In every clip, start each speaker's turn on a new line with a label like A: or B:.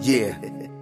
A: Yeah.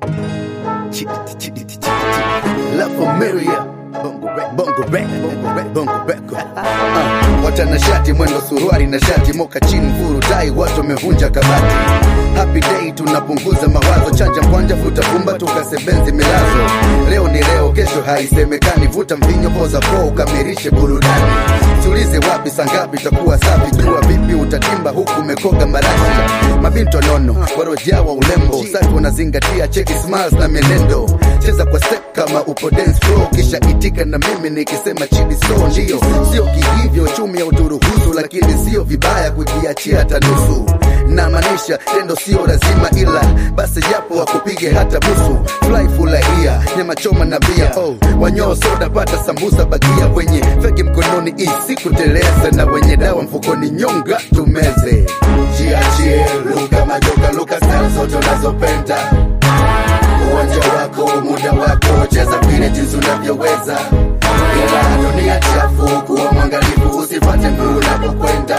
A: La familia Bongo rap, bongo rap, bongo rap, bongo rap. Uh, watanashati mwendo suruari na shati moka chini furu dai watu wamevunja kabati happy day tunapunguza mawazo chanja kwanja vuta pumba tukasebenzi milazo leo ni leo kesho haisemekani vuta mvinyo poza po ukamilishe burudani tulize wapi sangapi takuwa safi jua vipi utatimba huku umekoga marashi mabinto nono warojawa ulembo usafi unazingatia cheki smiles na mienendo cheza kwa step kama upo dance floor kisha itika na mimi nikisema chini so ndio sio kihivyo chumi ya uturuhusu lakini sio vibaya kujiachia hata nusu na maanisha tendo sio lazima ila basi japo wakupige hata busu fly furahia nyama choma na bia oh, wanyoo soda pata sambusa bagia wenye feki mkononi isi kuteleza na wenye dawa mfukoni nyonga tumeze jiachie luka majoka luka style zote unazopenda uwanja wako muda wako cheza vile jinsi unavyoweza ila dunia chafu kuwa mwangalifu usipate mguu unapokwenda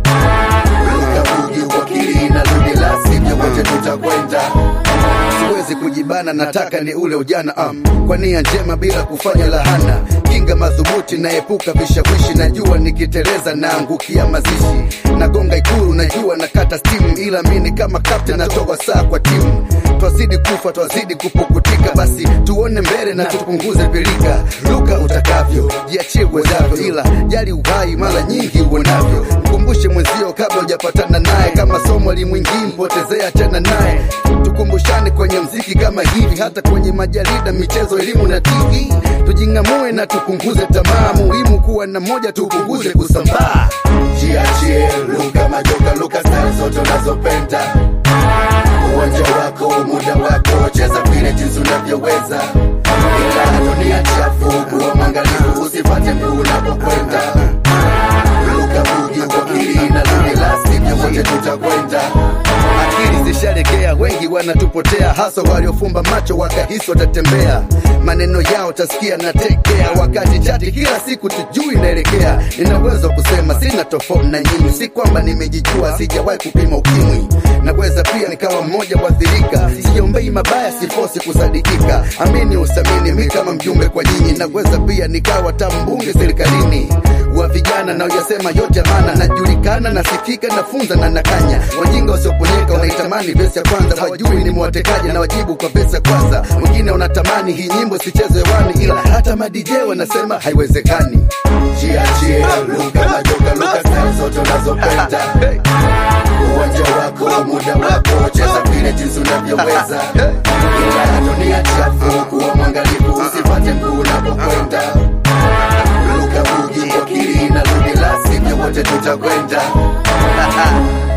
A: luka bugi wakili na ludi la sivyo wote tutakwenda siwezi kujibana nataka ni ule ujana um, kwa nia njema bila kufanya lahana kinga madhubuti naepuka vishawishi najua nikiteleza naangukia mazishi nagonga ikulu najua nakata stimu ila mini kama kapten natoa saa kwa timu twazidi kufa twazidi kupukutika basi tuone mbele na tupunguze pilika luka utakavyo jiachie uwezavyo ila jali uhai mara nyingi uonavyo mkumbushe mwenzio kabla hujapatana naye kama somo limwingii mpotezea tena naye tukumbushane kwenye mziki kama hivi hata kwenye majarida michezo elimu na tv tujingamue na tupunguze tamaa muhimu kuwa na moja tupunguze kusambaa jiachie luka majoka luka style zote unazopenda uwanja wako muda wako cheza vile jinsi unavyoweza ila dunia chafu kuwa mwangalifu usipate mguu unapokwenda luka bugi wakili na luni la sivyo wote tutakwenda akili zishalegea wengi wanatupotea hasa waliofumba macho wakahisi watatembea maneno yao tasikia na tekea wakati chati kila siku tujui naelekea nina uwezo wa kusema sina tofauti na nyinyi si kwamba nimejijua sijawahi kupima ukimwi naweza pia nikawa mmoja waathirika siombei mabaya sifosi kusadikika amini usamini mi kama mjumbe kwa nyinyi naweza pia nikawa tambunge serikalini wa vijana na uyasema yote maana najulikana nasikika nafunza na nakanya wajinga wasioponyeka wanaitamani vesi ya kwanza wajui ni mwatekaji na wajibu kwa vesi ya kwanza wengine wanatamani hii nyimbo sichezwe hewani ila hata madj wanasema haiwezekani jiachie luka majoka luka style zote unazopenda uwanja wako muda wako cheza vile jinsi unavyoweza ila dunia chafu kuwa mwangalifu usipate mguu unapokwenda luka bugi wakili na ludi la sivyo wote tutakwenda